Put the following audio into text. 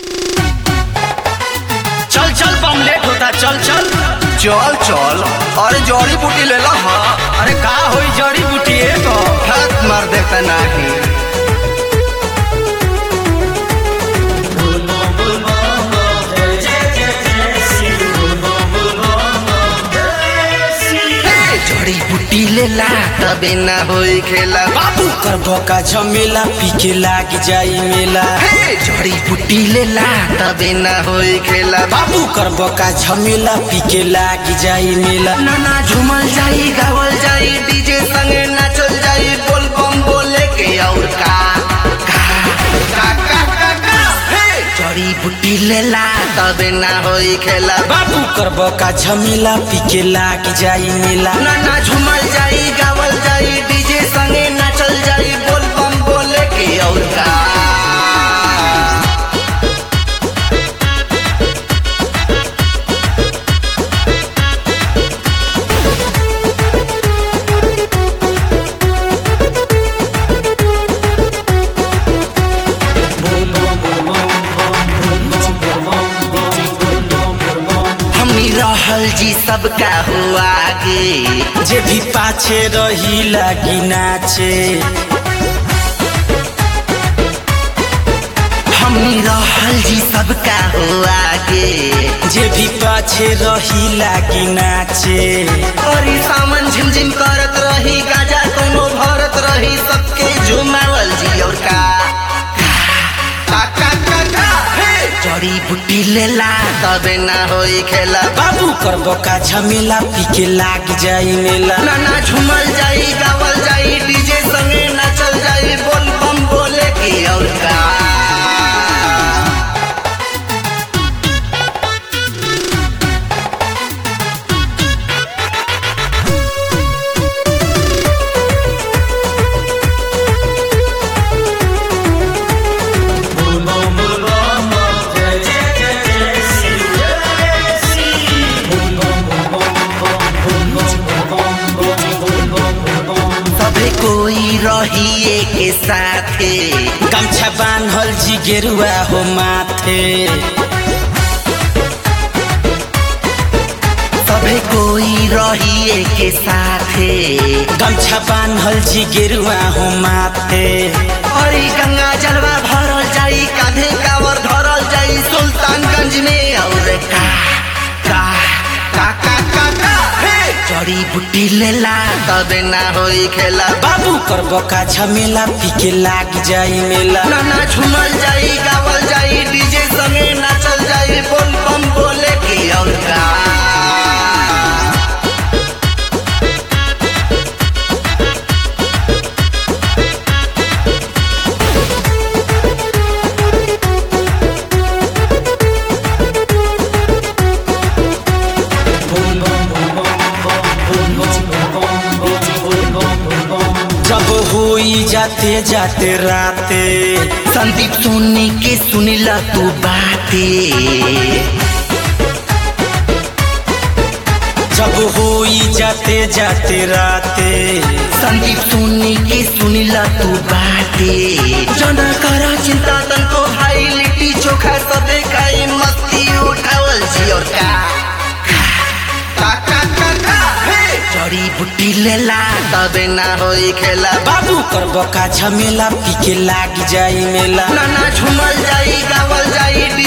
चल चल बम लेट होता चल चल चल चल अरे जड़ी बूटी ले ला हाँ अरे का होई जड़ी बूटी एगो हाथ मार देता नहीं हे, जड़ी बूटी ले ला तबे ना होई खेला बाबू कर भोका झमेला पी के लाग जाई मेला हे, जड़ी बूटी ले ला तबे ना होई खेला बाबू कर भोका झमेला पी के लाग जाई मेला ना ना झूमल जाई गावल जाई डीजे संगे नाचल जाई बोल बम बोले के और का का का का का का हे जड़ी बूटी ले ला तबे ना होई खेला बाबू कर भोका झमेला पी के लाग जाई मेला ना ना झूमल जाई गावल जाई डीजे संगे नाचल जाई बोल बम बोले के और का हमनी रहल जी सबका हुआ आगे जे भी पाछे रही लागी नाचे हमनी रहल जी सबका हुआ आगे जे भी पाछे रही लागी नाचे और सामन झिमझिम करत रही गाजा कोनो भरत रही सबके झुमावल जी और का का का का का हे जड़ी बूटी लेला तबे ना होई खेला बाबू कर बोका झमेला पी के लाग जाई मेला ना ना झूमल जाई गावल जाई डीजे संगे नाचल जाई बोल बम बोले की और का सबे कोई रही के साथे गमछा बान्हल जी गेरुआ हो माथे सबे कोई रही के साथे गमछा बान्हल जी गेरुआ हो माथे अरे गंगा जलवा भरल जाई कांधे कावर धरल जाई सुल्तानगंज में और का का का का का का हे जड़ी बूटी लेला तबे ना होई खेला बाबू कर बोका झमेला पी के लाग जाई मेला ना ना झूमल जाई गावल जाई डीजे संगे नाचल जाई बोल बम बोले की और का जब हुई जाते जाते राते संदीप सुनी के सुनिला तू बाते जब हुई जाते जाते राते संदीप सुनी के सुनिला तू बाते जना करा चिंता तन को भाई लिट्टी चोखा सबे खाई मस्ती उठावल जी और का का का का का हे जड़ी बूटी लेला तबे ना होई खेला बाबू कर बोका झमेला पी के लाग जाई मेला ना ना झूमल जाई गावल जाई